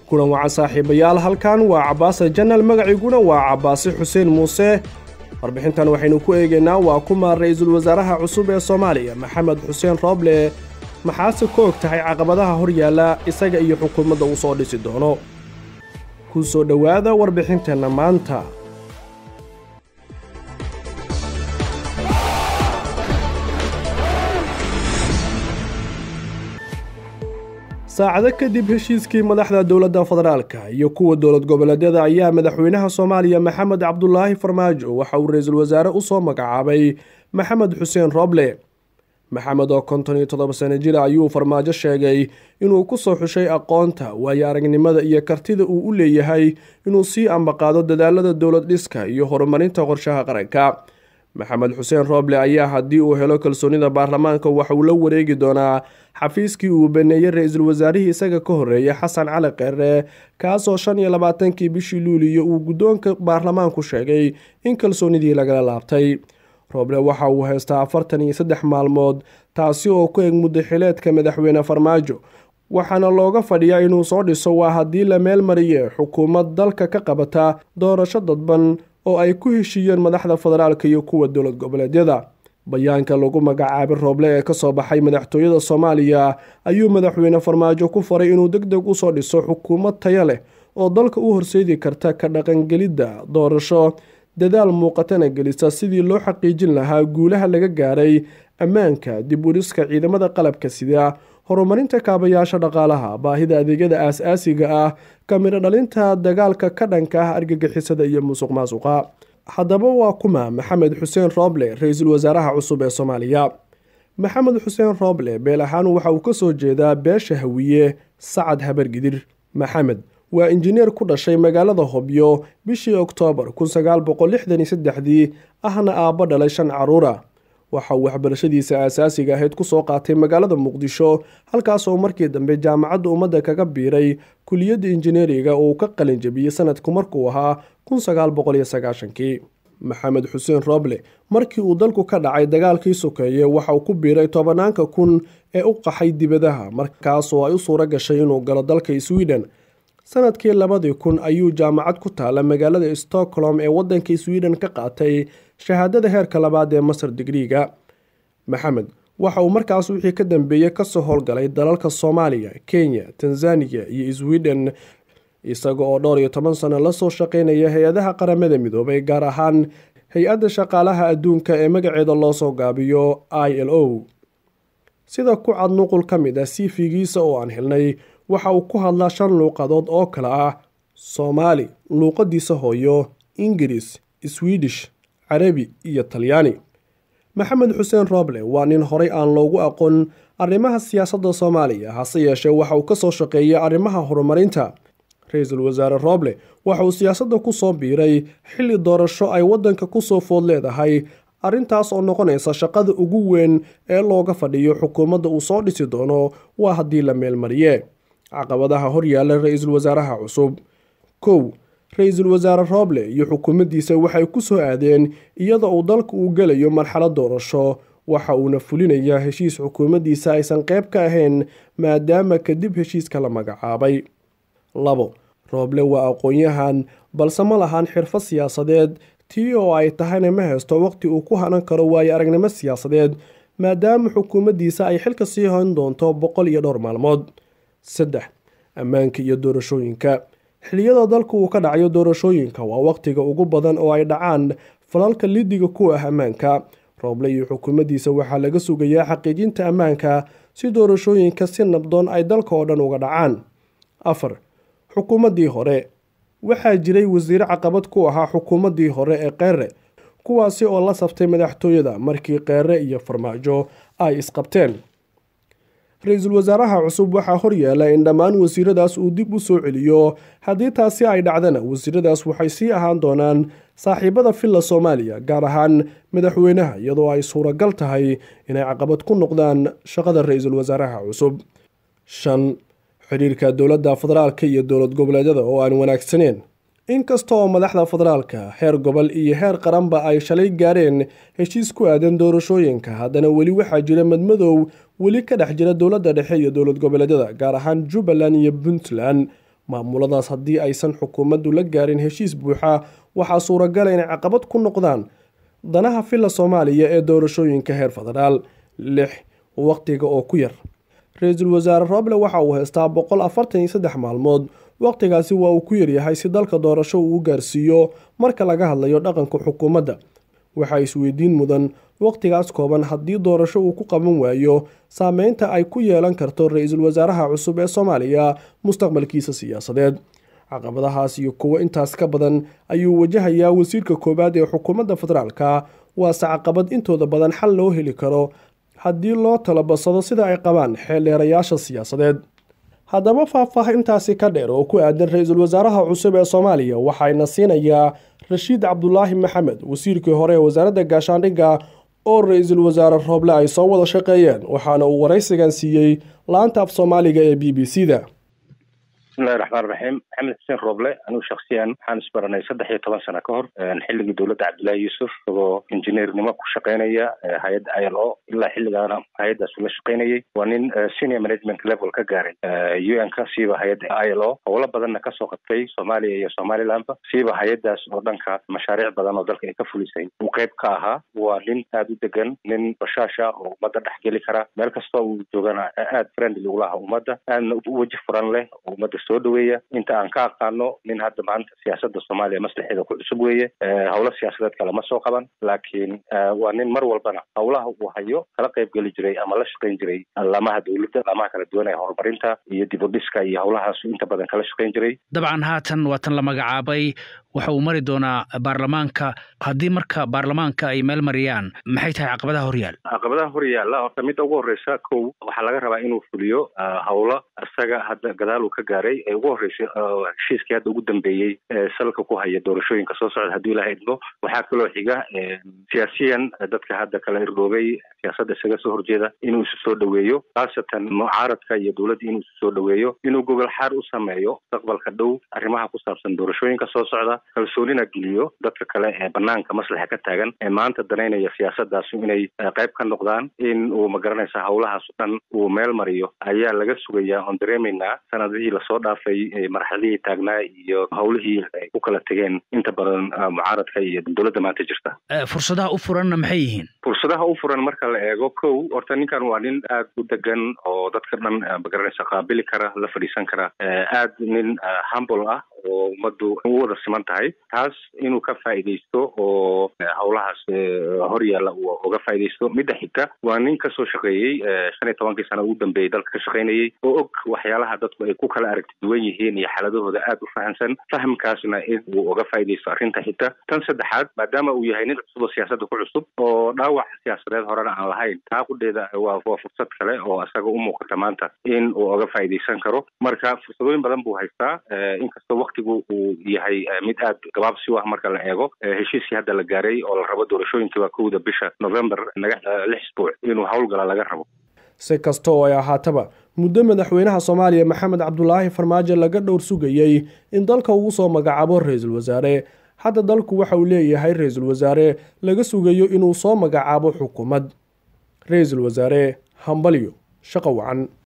kulan wacan saaxiibayaal halkan waa cabaase janal magaciiguna waa cabaase xuseen muuse warbixintan waxaynu ku eegaynaa waa kuma ra-iisul wasaaraha cusub ee soomaaliya maxamed xuseen rooble maxaase ka og tahay caqabadaha hor yaalla isaga iyo xukuumadda uu soo dhisi doono ku soo dhowaada warbixinteenna maanta saacado kadib heshiiskii madaxda dowladda federaalka iyo kuwa dowlad goboleedyada ayaa madaxweynaha soomaaliya maxamed cabdulaahi farmaajo waxa uu ra-iisul wasaare u soo magacaabay maxamed xuseen rooble maxamed oo konton iyo toddoba sano jir ayuu farmaajo sheegay inuu ku soo xushay aqoonta waayo aragnimada iyo kartida uu u leeyahay inuu sii ambaqaado dadaalada dowlad dhiska iyo horumarinta qorshaha qaranka maxamed xuseen rooble ayaa haddii uu helo kalsoonida baarlamaanka waxa uu la wareegi doonaa xafiiskii uu baneeyey ra-iisul wasaarihii isaga ka horreeyay xasan cali kheyre kaasoo shan iyo labaatankii bishii luuliyo uu guddoonka baarlamaanku sheegay in kalsoonidii lagala laabtay rooble waxa uu haystaa afartan iyo saddex maalmood taasi oo ku eg muddo xileedka madaxweyne farmaajo waxaana looga fadhiyaa inuu soo dhiso waa haddii la meel mariye xukuumad dalka ka qabata doorasho dadban oo ay ku heshiiyeen madaxda federaalka iyo kuwa dowlad goboleedyada bayaanka lagu magacaabay rooble ee kasoo baxay madaxtooyada soomaaliya ayuu madaxweyne farmaajo ku faray inuu deg deg usoo dhiso xukuumad taya leh oo dalka u horseedi karta ka dhaqangelidda doorasho dadaal muuqatana gelisa sidii loo xaqiijin lahaa guulaha laga gaaray ammaanka dib udhiska ciidamada qalabka sida horumarinta kaabayaasha dhaqaalaha baahida adeegyada aas-aasiga ah kamiro dhalinta dagaalka ka dhanka ah argagixisada iyo musuq maasuqa haddaba waa kuma maxamed xuseen rooble ra-iisul wasaaraha cusub ee soomaaliya maxamed xuseen rooble beel ahaan waxa uu ka soo jeedaa beesha hawiye sacad habargidir maxamed waa injineer ku dhashay magaalada hobyo bishii oktoobar kun sagaal boqol lixdan iyo saddexdii ahna aabbo dhalay shan caruura waxa uu waxbarashadiisa aasaasiga ahayd kusoo qaatay magaalada muqdisho halkaasoo markii dambe jaamacadda ummadda kaga biiray kuliyadda injineeriga uu ka qalin jabiyey sanadku markuu ahaa kun sagaal boqol iyo sagaashankii maxamed xuseen rooble markii uu dalku ka dhacay dagaalkii sokeeye waxa uu ku biiray tobanaanka kun ee u qaxay dibadaha markaasoo ay u suuro gashay inuu galo dalka sweden sanadkii labadii kun ayuu jaamacad ku taala magaalada stockholm ee waddanka sweden ka qaatay shahaadada heerka labaad ee masar digriiga maxamed waxa uu markaas wixii ka dambeeyey kasoo howlgalay dalalka soomaaliya kenya tanzaniya iyo sweden isaga oo dhowr iyo toban sano lasoo shaqeynaya hay-adaha qaramada midoobay gaar ahaan hay-adda shaqaalaha adduunka ee magaceeda loosoo gaabiyo i l o sida ku cad nuqul ka mid ah siifigiisa oo aan helnay waxa uu ku hadlaa shan luuqadood oo kale ah soomaali luuqadiisa hooyo ingiriis swidish carabi iyo talyaani maxamed xuseen rooble waa nin horay aan loogu aqoon arrimaha siyaasadda soomaaliya hase yeeshee waxa uu kasoo shaqeeyay arrimaha horumarinta ra-iisul wasaare rooble waxa uu siyaasadda ku soo biiray xilli doorasho ay waddanka kusoo food leedahay arrintaas oo noqonaysa shaqada ugu weyn ee looga fadhiyo xukuumadda uu soo dhisi doono waa haddii la meelmariye caqabadaha hor yaalla ra-iisul wasaaraha cusub kow ra-iisul wasaare rooble iyo xukuumaddiisa waxay ku soo aadeen iyada uu dalka uu gelayo marxalad doorasho waxa uuna fulinayaa heshiis xukuumaddiisa aysan qayb ka ahayn maadaama kadib heshiiska la magacaabay labo rooble waa aqoon-yahan balse ma lahan xirfad siyaasadeed tii oo ay tahayna ma haysto waqti uu ku hanan karo waayo aragnimo siyaasadeed maadaama xukuumaddiisa ay xilka sii hoyn doonto boqol iyo dhowr maalmood saddex ammaanka iyo doorashooyinka xiliyada dalku uu ka dhacayo doorashooyinka waa waqtiga ugu badan oo ay dhacaan falalka lidiga ku ah ammaanka rooble iyo xukuumaddiisa waxaa laga sugayaa xaqiijinta ammaanka si doorashooyinka si nabdoon ay dalka oo dhan uga dhacaan afar xukuumaddii hore waxaa jiray wasiire caqabad ku ahaa xukuumaddii hore ee kheyre kuwaasi oo la saftay madaxtooyada markii kheyre iyo farmaajo ay isqabteen ra-iisul wasaaraha cusub waxaa horyaala in dhammaan wasiiradaas uu dib u soo celiyo haddii taasi ay dhacdana wasiiradaas waxay sii ahaan doonaan saaxiibada villa soomaaliya gaar ahaan madaxweynaha iyadoo ay suuragal tahay inay caqabad ku noqdaan shaqada ra-iisul wasaaraha cusub shan xidhiirka dowladda federaalka iyo dowlad goboleedyada oo aan wanaagsaneen inkasta oo madaxda federaalka heer gobol iyo heer qaranba ay shalay gaareen heshiis ku aadan doorashooyinka haddana weli waxaa jira madmadow weli ka dhex jira dowladda dhexe iyo dowlad goboleedyada gaar ahaan jubbaland iyo puntland maamuladaas haddii aysan xukuumaddu la gaarin heshiis buuxa waxaa suuragala inay caqabad ku noqdaan danaha filla soomaaliya ee doorashooyinka heer federaal lix waqtiga oo ku yar ra-iisul wasaare roble waxa uu haystaa boqol afartan iyo saddex maalmood waqtigaasi waa uu ku yaryahay si dalka doorasho uu gaarsiiyo marka laga hadlayo dhaqanka xukuumadda waxaa isweydiin mudan waqtigaas kooban haddii doorasho uu ku qaban waayo saameynta ay ku yeelan karto ra-iisul wasaaraha cusub ee soomaaliya mustaqbalkiisa siyaasadeed caqabadahaas iyo kuwo intaas ka badan ayuu wajahayaa wasiirka koowaad ee xukuumadda federaalka waase caqabad intooda badan xal loo heli karo haddii loo talabasado sida ay qabaan xeeldheerayaasha siyaasadeed haddaba faahfaahintaasi ka dheer oo ku aadan ra-iisul wasaaraha cusub ee soomaaliya waxayna siinayaa rashiid cabdulaahi maxamed wasiirkii hore ee wasaaradda gaashaandhigga oo ra-iisul wasaare rooble ay soo wada shaqeeyeen waxaana uu waraysigan siiyey laanta af soomaaliga ee b b c da bismillahi raxmaan raxiim maxamed xuseen rooble anigu shaksiyan waxaan isbaranay saddex iyo toban sano ka hor xilligii dowladda cabdullaahi yuusuf isagoo injineernimo ku shaqeynaya hay-adda i l o ilaa xilligaana hay-addaas ula shaqeynayay waa nin senior management level ka gaaray u n ka siiba hay-adda i l o howlo badanna kasoo qabtay soomaaliya iyo somalilandba siiba hay-addaas oo dhanka mashaariic badan oo dalka ay ka fulisay uu qeyb ka ahaa waa nin aada u degan nin bashaasha oo ummadda dhex geli kara meel kastoo uu joogana aada friendly ula aha ummadda aadna weji furan leh oo ummadda soo dhaweeya inta aan ka aqaano nin hadda maanta siyaasada soomaaliya maslaxeeda ku cusub weeye howlo siyaasadeed kale ma soo qaban laakiin waa nin mar walbana howlaha uu hayo kala qayb geli jiray ama la shaqayn jiray laamaha dowladda laamaha kala duwan ee horumarinta iyo dib u dhiska iyo howlahaas inta badan kala shaqayn jiray dabcan haatan waa tan la magacaabay waxa uu mari doonaa baarlamaanka haddii marka baarlamaanka ay meel mariyaan maxay tahay caqabadaha horyaal caqabadaha horyaalla horta midda ugu horreysa kow waxaa laga rabaa inuu fuliyo howlo isaga hadda gadaal uu ka gaaray ee ugu horreysay heshiiskii hadda ugu dambeeyey ee salka ku haya doorashooyinka soo socda haddii ilaha idmo waxaa kaloo xiga siyaasiyan dadka hadda kala irdhoobay siyaasadda isaga soo horjeeda inuu isu soo dhaweeyo khaasatan mucaaradka iyo dowladda inuu isu soo dhaweeyo inuu gogol xaar u sameeyo mustaqbalka dhow arrimaha ku saabsan doorashooyinka soo socda kalsoonina geliyo dadka kale ee banaanka maslaxa ka taagan ee maanta danaynaya siyaasadaasu inay qayb ka noqdaan in uu magaranaysa howlahaas o dhan uu meel mariyo ayaa laga sugayaa oon dareemaynaa sanadihii lasoo dhaafay marxaladihii taagnaa iyo howlihii ay ku kala tegeen inta badan mucaaradka iyo dowladda maanta jirta fursadaha u furanna maxay yihiin fursadaha u furan marka la eego kow horta ninkan waa nin aada u degan oo dadka dhan magaranaysa qaabili kara la fadhiisan kara aada nin humble ah oo ummaddu u wada siman tahay taas inuu ka faa'iidaysto oo howlahaas hor yaalla uu uga faa'iidaysto midda xigta waa nin kasoo shaqeeyey shan iyo tobankii sano ugu dambeeyey dalka ka shaqaynayey oo og waxyaalaha dadku ay ku kala aragti duwan yihiin iyo xaaladahooda aada u fahamsan fahamkaasna in uu uga faa'iidaysto arrinta xigta tan saddexaad maadaama uu yahay nin cusub oo siyaasadda ku cusub oo dhaawac siyaasadeed horena aan lahayn taa qudheeda waa waa fursad kale oo isaga u muuqata maanta in uu uga faa'iidaysan karo marka fursadooyin badan buu haystaa inkastoo waqtigu uu yahay mid aad gabaabsi u ah marka la eego heshiiskii hadda la gaaray oo la rabo doorashooyinkii waa kowda bisha november naga lix isbuuc inuu howlgala laga rabo si kasta oo ay ahaataba muddo madaxweynaha soomaaliya maxamed cabdulaahi farmaajo laga dhowr sugayey in dalka uu soo magacaabo ra-iisul wasaare hadda dalku waxa uu leeyahay ra-iisul wasaare laga sugayo inuu soo magacaabo xukuumad ra-iisul wasaare hambalyo shaqo wacan